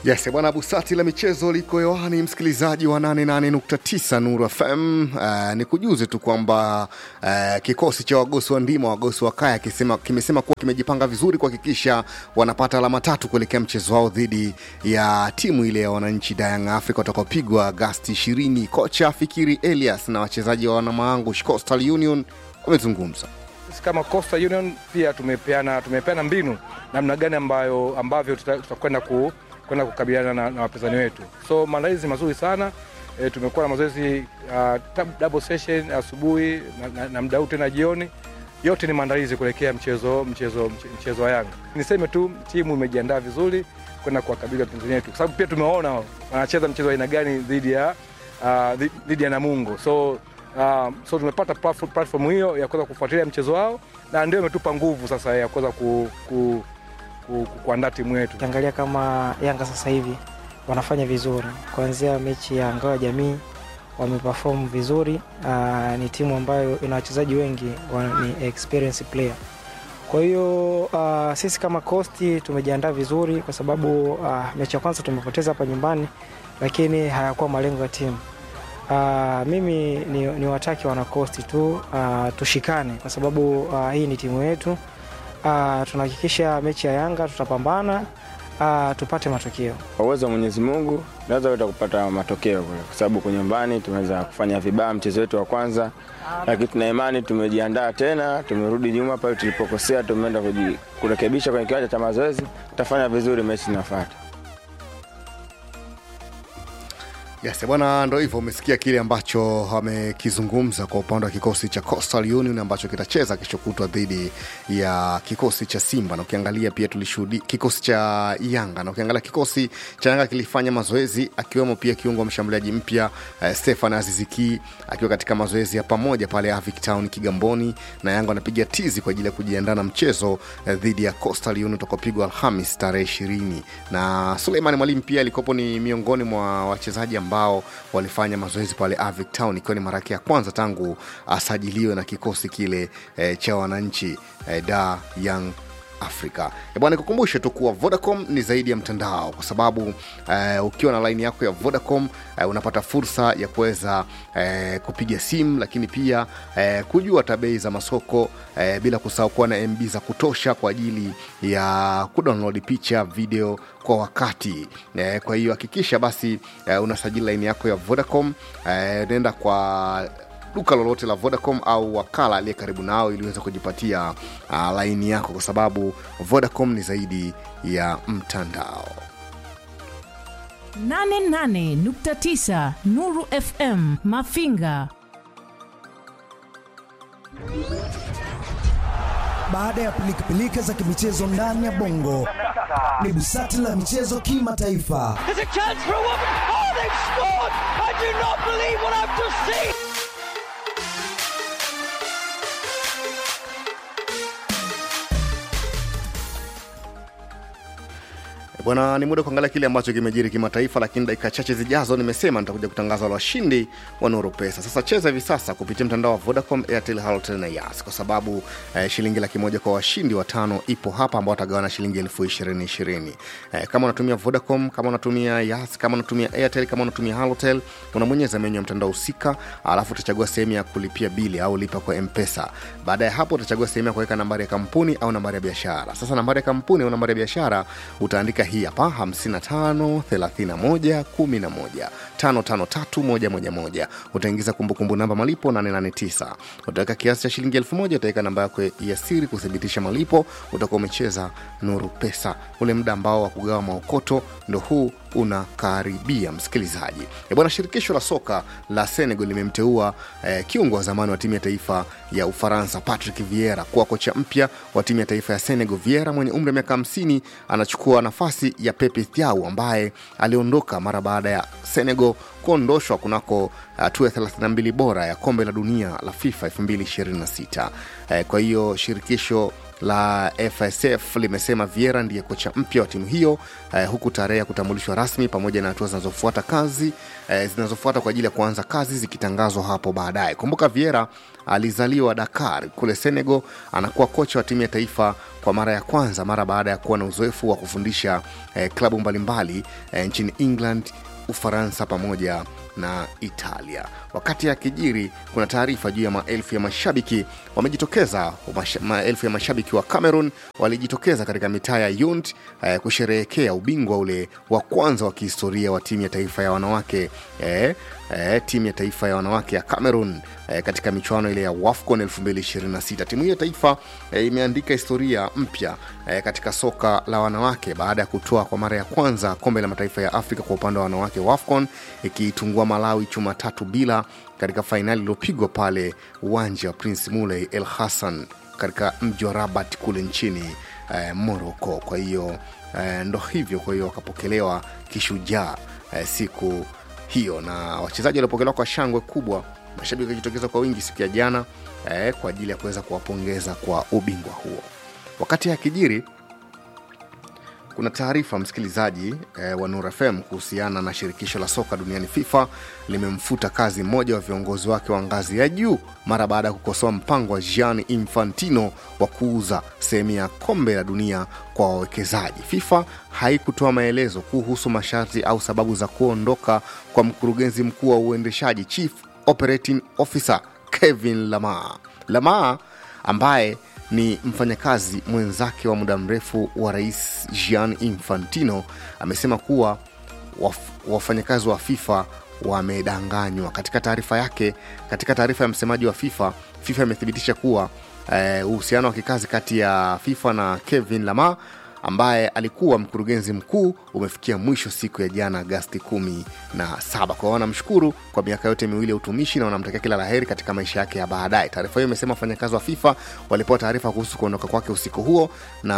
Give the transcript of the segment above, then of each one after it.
Yes, bwana Busati la michezo liko hewani, msikilizaji wa 88.9 Nuru FM. Uh, ni kujuze tu kwamba uh, kikosi cha wagosi wa ndima wagosi wa kaya kisema, kimesema kuwa kimejipanga vizuri kuhakikisha wanapata alama tatu kuelekea mchezo wao dhidi ya timu ile ya wananchi Young Africa watakaopigwa Agasti 20. Kocha Fikiri Elias na wachezaji wa wanamaangu Coastal Union wamezungumza sisi kama Coastal Union pia tumepeana tumepeana mbinu namna gani ambayo ambavyo tutakwenda ku, kwenda kukabiliana na, na wapinzani wetu. So maandalizi mazuri sana e, tumekuwa na mazoezi uh, double session asubuhi na, na, na mdau tena jioni. Yote ni maandalizi kuelekea mchezo mchezo mchezo wa Yanga. Niseme tu timu imejiandaa vizuri kwenda kuwakabili wapinzani wetu, kwa sababu pia tumeona wanacheza mchezo wa aina gani dhidi ya uh, dhidi ya Namungo so Uh, so tumepata platform hiyo ya kuweza kufuatilia mchezo wao na ndio imetupa nguvu sasa ya kuweza ku, ku, ku, ku, kuandaa timu yetu. Ukiangalia kama Yanga sasa hivi wanafanya vizuri, kuanzia mechi ya ngao ya jamii wameperform vizuri. Uh, ni timu ambayo ina wachezaji wengi wa, ni experience player. Kwa hiyo uh, sisi kama Coast tumejiandaa vizuri kwa sababu uh, mechi ya kwanza tumepoteza hapa nyumbani, lakini hayakuwa malengo ya timu. Uh, mimi ni, ni wataki wanakosti tu uh, tushikane kwa sababu uh, hii ni timu yetu uh, tunahakikisha mechi ya Yanga tutapambana uh, tupate matokeo. Kwa uwezo wa Mwenyezi Mungu naweza weza kupata matokeo kule, kwa sababu kwa nyumbani tumeweza kufanya vibaya mchezo wetu wa kwanza, lakini tuna imani tumejiandaa tena, tumerudi nyuma pale tulipokosea, tumeenda kurekebisha kwenye kiwanja cha mazoezi, tutafanya vizuri mechi inafuata. Yes, bwana, ndo hivyo. Umesikia kile ambacho amekizungumza kwa upande wa kikosi cha Coastal Union ambacho kitacheza kesho kutwa dhidi ya kikosi cha Simba, na ukiangalia pia tulishuhudia kikosi cha Yanga, na ukiangalia kikosi cha Yanga kilifanya mazoezi, akiwemo pia kiungo wa mshambuliaji mpya uh, Stefan Aziziki akiwa katika mazoezi ya pamoja pale Avic Town Kigamboni, na Yanga wanapiga tizi kwa ajili ya kujiandaa na mchezo uh, dhidi ya Coastal Union utakaopigwa Alhamis tarehe ishirini, na Suleiman Mwalimu pia alikopo ni miongoni mwa wachezaji ambao walifanya mazoezi pale Avic Town ikiwa ni mara yake ya kwanza tangu asajiliwe na kikosi kile e, cha wananchi e, da Young Afrika. Bwana, nikukumbushe tu kuwa Vodacom ni zaidi ya mtandao, kwa sababu uh, ukiwa na laini yako ya Vodacom uh, unapata fursa ya kuweza uh, kupiga simu, lakini pia uh, kujua tabei za masoko uh, bila kusahau kuwa na MB za kutosha kwa ajili ya kudownload picha, video kwa wakati uh, kwa hiyo hakikisha basi uh, unasajili laini yako ya Vodacom uh, nenda kwa duka lolote la Vodacom au wakala aliye karibu nao ili uweze kujipatia uh, laini yako, kwa sababu Vodacom ni zaidi ya mtandao. 88.9 Nuru FM Mafinga. Baada ya pilikapilika za kimichezo ndani ya bongo, ni busati la michezo kimataifa. Bwana, ni muda kuangalia kile ambacho kimejiri kimataifa, lakini dakika chache zijazo nimesema nitakuja kutangaza wale washindi wa Nuru Pesa. Sasa cheza hivi sasa kupitia mtandao wa Vodacom, Airtel, Halotel na Yas kwa sababu eh, shilingi laki moja kwa washindi watano ipo hapa ambao watagawana shilingi elfu ishirini ishirini. Eh, kama unatumia Vodacom, kama unatumia Yas, kama unatumia Airtel, kama unatumia Halotel, unamonyeza menyu ya mtandao husika, alafu utachagua sehemu ya kulipia bili au lipa kwa Mpesa. Baada ya hapo utachagua sehemu ya kuweka nambari ya kampuni au nambari ya biashara. Sasa nambari ya kampuni au nambari ya biashara utaandika hii hapa 55 31 11 553111. Utaingiza kumbukumbu namba malipo 889. Utaweka kiasi cha shilingi 1000, utaweka namba yako ya siri kuthibitisha malipo. Utakuwa umecheza Nuru Pesa. Ule muda ambao wa kugawa maokoto ndo huu unakaribia msikilizaji. Bwana, shirikisho la soka la Senegal limemteua eh, kiungo wa zamani wa timu ya taifa ya Ufaransa Patrick Vieira kuwa kocha mpya wa timu ya taifa ya Senegal. Vieira mwenye umri wa miaka 50 anachukua nafasi ya Pepe Thiaw ambaye aliondoka mara baada ya Senegal kuondoshwa kunako hatua uh, ya 32 bora ya kombe la dunia la FIFA 2026. Eh, kwa hiyo shirikisho la FSF limesema Vieira ndiye kocha mpya wa timu hiyo eh, huku tarehe ya kutambulishwa rasmi pamoja na hatua zinazofuata kazi eh, zinazofuata kwa ajili ya kuanza kazi zikitangazwa hapo baadaye. Kumbuka Vieira alizaliwa Dakar kule Senegal, anakuwa kocha wa timu ya taifa kwa mara ya kwanza mara baada ya kuwa na uzoefu wa kufundisha eh, klabu mbalimbali eh, nchini England, Ufaransa pamoja na Italia. Wakati akijiri, kuna taarifa juu ya maelfu ya mashabiki wamejitokeza. Masha, maelfu ya mashabiki wa Cameroon walijitokeza katika mitaa ya Yount eh, kusherehekea ubingwa ule wa kwanza wa kihistoria wa timu ya taifa ya wanawake eh, eh, timu ya taifa ya wanawake ya Cameroon eh, katika michuano ile ya WAFCON 2026. Timu hiyo ya taifa eh, imeandika historia mpya eh, katika soka la wanawake baada ya kutoa kwa mara ya kwanza kombe la mataifa ya Afrika kwa upande wa wanawake WAFCON ikiitungua Malawi chuma tatu bila katika fainali iliyopigwa pale uwanja wa Prince Muley El Hassan katika mji wa Rabat kule nchini eh, Morocco. Kwa hiyo eh, ndo hivyo, kwa hiyo wakapokelewa kishujaa eh, siku hiyo na wachezaji waliopokelewa kwa shangwe kubwa, mashabiki wakijitokeza kwa wingi siku ya jana eh, kwa ajili ya kuweza kuwapongeza kwa ubingwa huo. Wakati akijiri kuna taarifa msikilizaji eh, wa Nur FM kuhusiana na shirikisho la soka duniani FIFA limemfuta kazi mmoja wa viongozi wake wa ngazi ya juu mara baada ya kukosoa mpango wa Gianni Infantino wa kuuza sehemu ya kombe la dunia kwa wawekezaji. FIFA haikutoa maelezo kuhusu masharti au sababu za kuondoka kwa mkurugenzi mkuu wa uendeshaji Chief Operating Officer Kevin Lamar. Lamar ambaye ni mfanyakazi mwenzake wa muda mrefu wa rais Gian Infantino amesema kuwa waf, wafanyakazi wa FIFA wamedanganywa. Katika taarifa yake, katika taarifa ya msemaji wa FIFA, FIFA imethibitisha kuwa uhusiano wa kikazi kati ya FIFA na Kevin Lamar ambaye alikuwa mkurugenzi mkuu umefikia mwisho siku ya jana Agasti kumi na saba. Kwa wanamshukuru kwa miaka yote miwili ya utumishi na wanamtakia kila laheri katika maisha yake ya baadaye. Taarifa hiyo imesema wafanyakazi wa FIFA walipewa taarifa kuhusu kuondoka kwake usiku huo,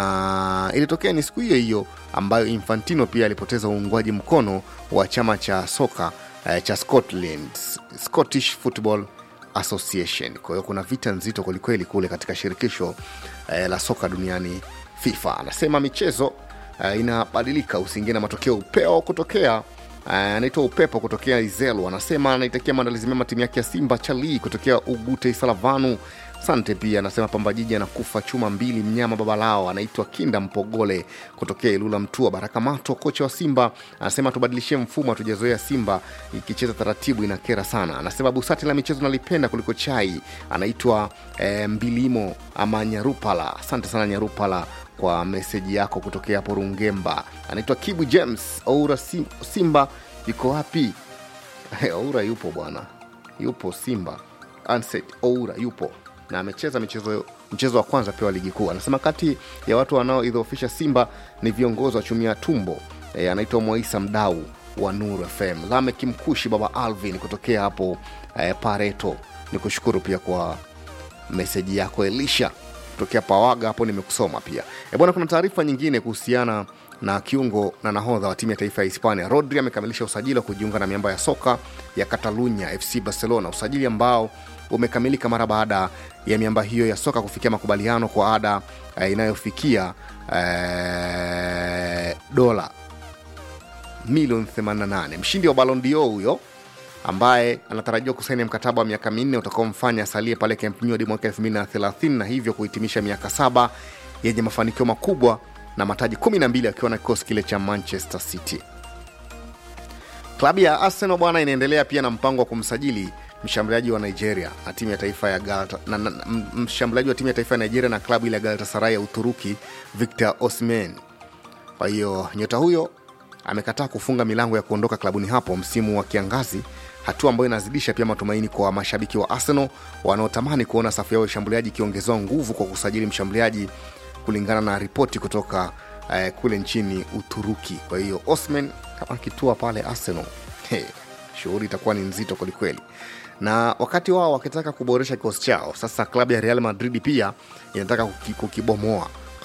na ilitokea ni siku hiyo hiyo ambayo Infantino pia alipoteza uungwaji mkono wa chama cha soka eh, cha Scotland, Scottish Football Association. Kwa hiyo kuna vita nzito kwelikweli kule katika shirikisho eh, la soka duniani FIFA. Anasema michezo uh, inabadilika, usiingie na matokeo upeo kutokea anaitwa uh, upepo kutokea Izelu. Anasema anaitakia maandalizi mema timu yake ya Simba Chalii kutokea Ugute Salavanu. Sante pia anasema Pamba Jiji anakufa chuma mbili mnyama baba lao anaitwa Kinda Mpogole kutokea Ilula Mtua. Baraka Mato kocha wa Simba anasema tubadilishie mfumo, hatujazoea Simba ikicheza taratibu inakera sana. Anasema busati la michezo nalipenda kuliko chai. Anaitwa eh, Mbilimo ama Nyarupala. Asante sana Nyarupala kwa meseji yako kutokea hapo Rungemba. Anaitwa Kibu James Oura Simba yuko wapi? Oura yupo bwana, yupo Simba. Anset Oura yupo na amecheza michezo mchezo wa kwanza pia wa ligi kuu. Anasema kati ya watu wanaoidhoofisha Simba ni viongozi wa chumia tumbo. E, anaitwa Mwaisa Mdau wa Nuru FM. Lamek Mkushi, baba Alvin kutokea hapo e, Pareto. Ni kushukuru pia kwa meseji yako Elisha kutokea Pawaga hapo, nimekusoma pia e, bwana. Kuna taarifa nyingine kuhusiana na kiungo na nahodha wa timu ya taifa ya Hispania Rodri amekamilisha usajili wa kujiunga na miamba ya soka ya Catalunya FC Barcelona, usajili ambao umekamilika mara baada ya miamba hiyo ya soka kufikia makubaliano kwa ada eh, inayofikia eh, dola milioni 88. Mshindi wa Ballon d'Or huyo ambaye anatarajiwa kusaini mkataba wa miaka minne utakaomfanya asalie pale Camp Nou hadi mwaka 2030 na hivyo kuhitimisha miaka saba yenye mafanikio makubwa na mataji 12 akiwa na kikosi kile cha Manchester City. Klabu ya Arsenal bwana inaendelea pia na mpango wa kumsajili mshambuliaji wa Nigeria na timu ya taifa ya Galata, na, na, mshambuliaji wa timu ya taifa ya Nigeria na klabu ile ya Galatasaray ya Uturuki Victor Osimhen. Kwa hiyo nyota huyo amekataa kufunga milango ya kuondoka klabuni hapo msimu wa kiangazi, hatua ambayo inazidisha pia matumaini kwa mashabiki wa Arsenal wanaotamani kuona safu yao ya ushambuliaji ikiongezewa nguvu kwa kusajili mshambuliaji kulingana na ripoti kutoka eh, kule nchini Uturuki. Kwa hiyo Osman kama akitua pale Arsenal, hey, shughuli itakuwa ni nzito kwelikweli na wakati wao wakitaka kuboresha kikosi chao, sasa klabu ya Real Madrid pia inataka kuki- kukibomoa kwa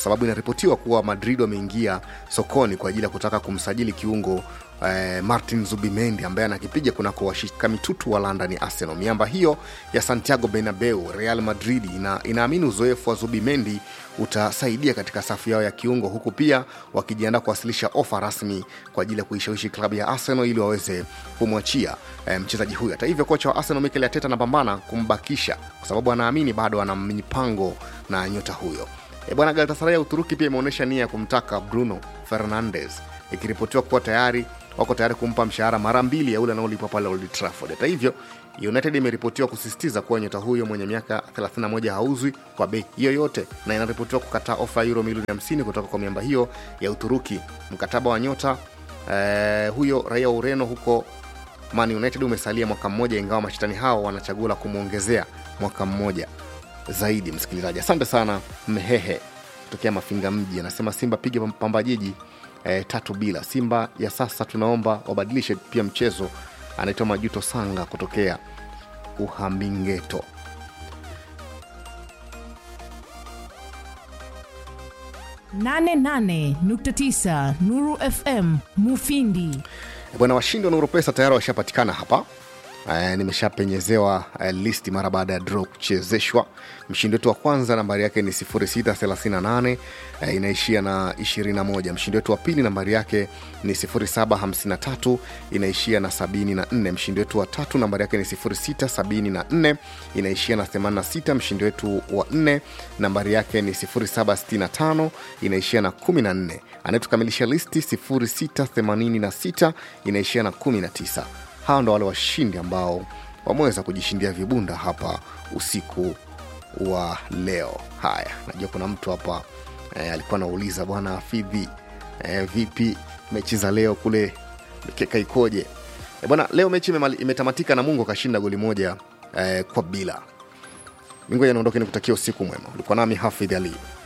sababu inaripotiwa kuwa Madrid wameingia sokoni kwa ajili ya kutaka kumsajili kiungo eh, Martin Zubimendi ambaye anakipiga kunako washika mitutu wa London Arsenal. Miamba hiyo ya Santiago Bernabeu, Real Madrid ina, inaamini uzoefu wa Zubimendi utasaidia katika safu yao ya kiungo, huku pia wakijiandaa kuwasilisha ofa rasmi kwa ajili ya kuishawishi klabu ya Arsenal ili waweze kumwachia eh, mchezaji huyo. Hata hivyo, kocha wa Arsenal Mikel Arteta anapambana kumbakisha kwa sababu anaamini bado ana mipango na nyota huyo. E bwana, Galatasaray ya Uturuki pia imeonyesha nia ya kumtaka Bruno Fernandes ikiripotiwa kuwa tayari wako tayari kumpa mshahara mara mbili ya ule anaolipwa pale Old Trafford. Hata hivyo, United imeripotiwa kusisitiza kuwa nyota huyo mwenye miaka 31 hauzwi kwa bei yoyote, na inaripotiwa kukataa ofa ya euro milioni 50 kutoka kwa miamba hiyo ya Uturuki. Mkataba wa nyota eh, huyo raia wa Ureno huko Man United umesalia mwaka mmoja, ingawa mashetani hao wanachagua la kumwongezea mwaka mmoja zaidi. Msikilizaji, asante sana Mhehe kutokea Mafinga mji anasema Simba piga Pamba Jiji eh, tatu bila. Simba ya sasa tunaomba wabadilishe pia mchezo. Anaitwa Majuto Sanga kutokea Uhamingeto. nane nane nukta tisa Nuru FM Mufindi. Bwana, washindi wa Nuru Pesa tayari washapatikana hapa. Uh, nimeshapenyezewa uh, listi mara baada ya draw kuchezeshwa. Mshindi wetu wa kwanza nambari yake ni 0638 uh, inaishia na 21. Mshindi wetu wa pili nambari yake ni 0753 inaishia na 74. Mshindi wetu wa tatu nambari yake ni 0674 inaishia na 86. Mshindi wetu wa nne nambari yake ni 0765 inaishia na 14. Anayetukamilisha listi 0686 inaishia na 19 hawa ndo wale washindi ambao wameweza kujishindia vibunda hapa usiku wa leo. Haya, najua kuna mtu hapa eh, alikuwa anauliza bwana Fidhi, eh, vipi mechi za leo kule mikeka ikoje? Eh, bwana leo mechi imemali- imetamatika na Mungu akashinda goli moja eh, kwa bila. Mingoja niondoke nikutakia usiku mwema. Ulikuwa nami Hafidh Ali.